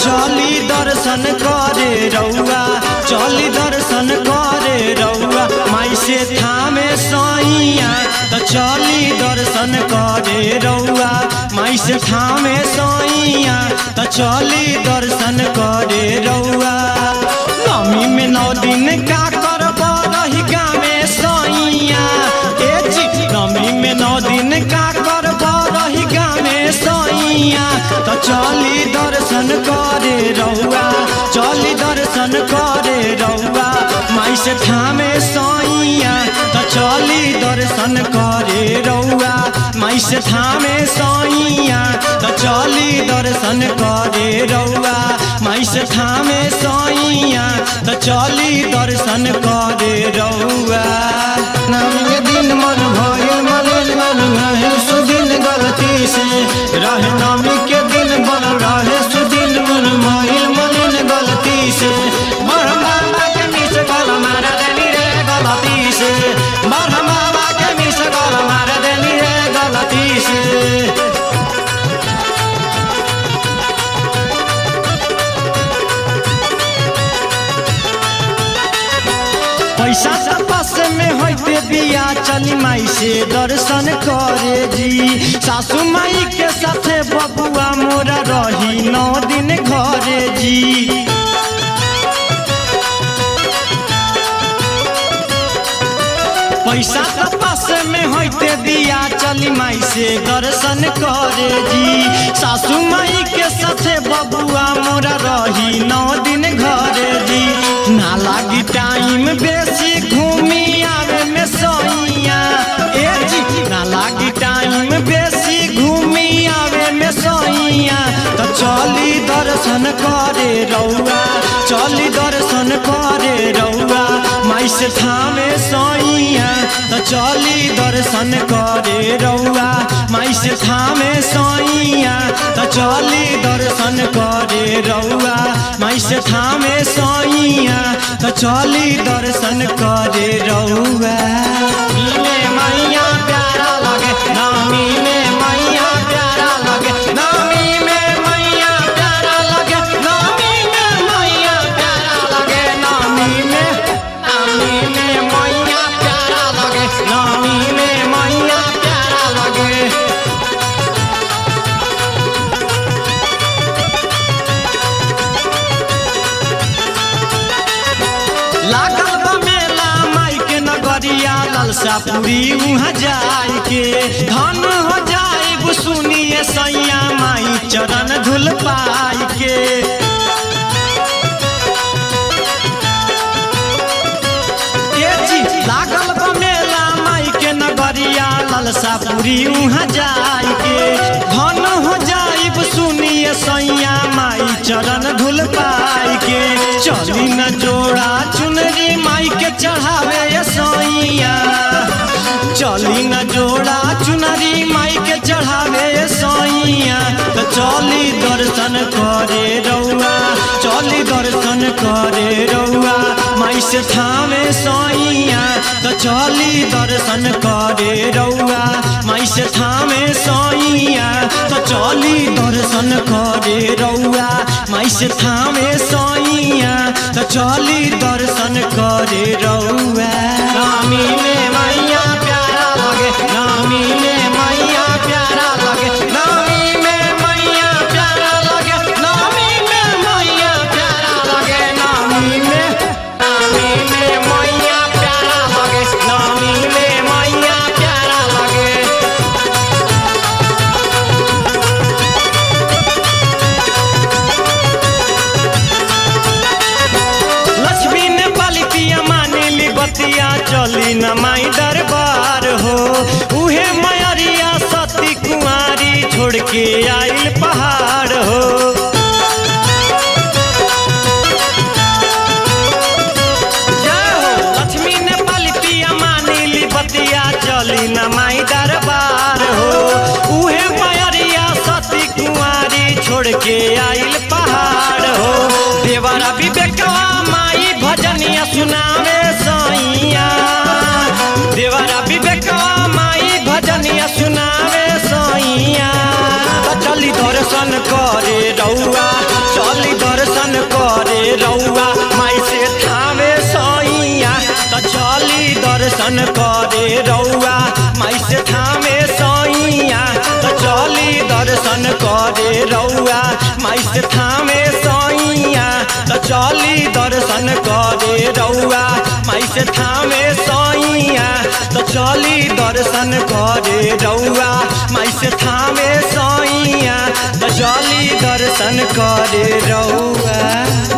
चली दर्शन करे रउआ चली दर्शन करे रउआ माई से थामे सैया तो चली दर्शन करे रउआ माई से थामे सैया तो चली दर्शन करे रउआ नमी में नौ दिन का करब रही गामे सैया ए जी नमी में नौ दिन का करब रही गामे सैया तो चली दर्शन करे रउआ चली दर्शन करे रउआ माई से थामे सैया तो चली दर्शन करे रउआ माई से थामे सैया तो चली दर्शन करे रउआ माई से थामे सैया तो चली दर्शन करे रउआ नाम के दिन मन भइल मलिन मन रहे सुदिन गलती से रहे नामी के दिन बन रहे सुदिन मन भइल मलिन गलती से मरहम बाबा के मिस गल मार देनी रे गलती से मरहम बाबा के मिस गल मार देनी रे गलती से पैसा सब पास में होते बिया चली माई से दर्शन करे जी सासू माई के साथे बबुआ मोरा रही नौ दिन घरे जी पैसा तो पास में होते दिया चली माई से दर्शन करे जी सासू माई के साथे बबुआ मोरा रही नौ दिन घरे जी ना लागी टाइम बेसी घूमी आवे में सैया ए जी ना लागी टाइम बेसी घूमी आवे में सैया तो चली दर्शन करे रउआ चली दर्शन करे रउआ माई से थामे सैया तो चली दर्शन करे रउआ माई से थामे सैया तो चली दर्शन करे रउआ माई से थामे सैया तो चली दर्शन करे रउआ मिले मैया प्यारा लगे नामी में मैया प्यारा लगे नामी में मैया प्यारा लगे नामी में मैया प्यारा लगे नामी में नामी में मैया प्यारा लगे नामी में मैया प्यारा लगे लागल बा मेला माई के नगरिया ललसा पूरी उहाँ जाई के धन हो जाई सुनिए सैया माई चरण धुल पाई के ए जी लागल बा मेला माई के नगरिया ललसा पूरी उहाँ जाई के धन हो जाई सुनिए सैया माई चरण धुल पाई के चली न जोड़ा चुनरी माई के चढ़ावे ये सैया चली न जोड़ा चुनरी माई के चढ़ावे ये सैया तो चली दर्शन करे रउआ चली दर्शन करे रउआ माई से थामे सैया तो चली दर्शन करे रउआ माई से थामे सैया तो चली दर्शन करे रउआ माई से थामे सैया तो चली दर्शन करे रउआ नामी में मैया प्यारा लगे नामी में मैया प्यारा लगे नामी में मैया प्यारा लगे नामी में मैया प्यारा लगे नामी में नामी में मैया प्यारा लगे नामी में मैया प्यारा लगे लक्ष्मी ने बालितिया मानिली बतिया चली न माई दरबार हो उहे मयरिया सती कुंवारी छोड़ के आइल पहाड़ हो जय हो लक्ष्मी ने बालितिया मानिली बतिया चली न माई दरबार हो उहे मयरिया सती कुंवारी छोड़ के आइल पहाड़ हो देवरा विवेकवा माई भजनिया सुनावे सैया देवरा विवेकवा माई भजनिया सुनावे सैया चली दर्शन करे रउआ चली दर्शन करे रउआ माई से थामे सैया तो चली दर्शन करे रउआ माई से थामे सैया तो चली दर्शन करे रउआ माई से थामे सैया तो चली दर्शन करे रउआ माई से थामे सैया तो चली दर्शन करे रउआ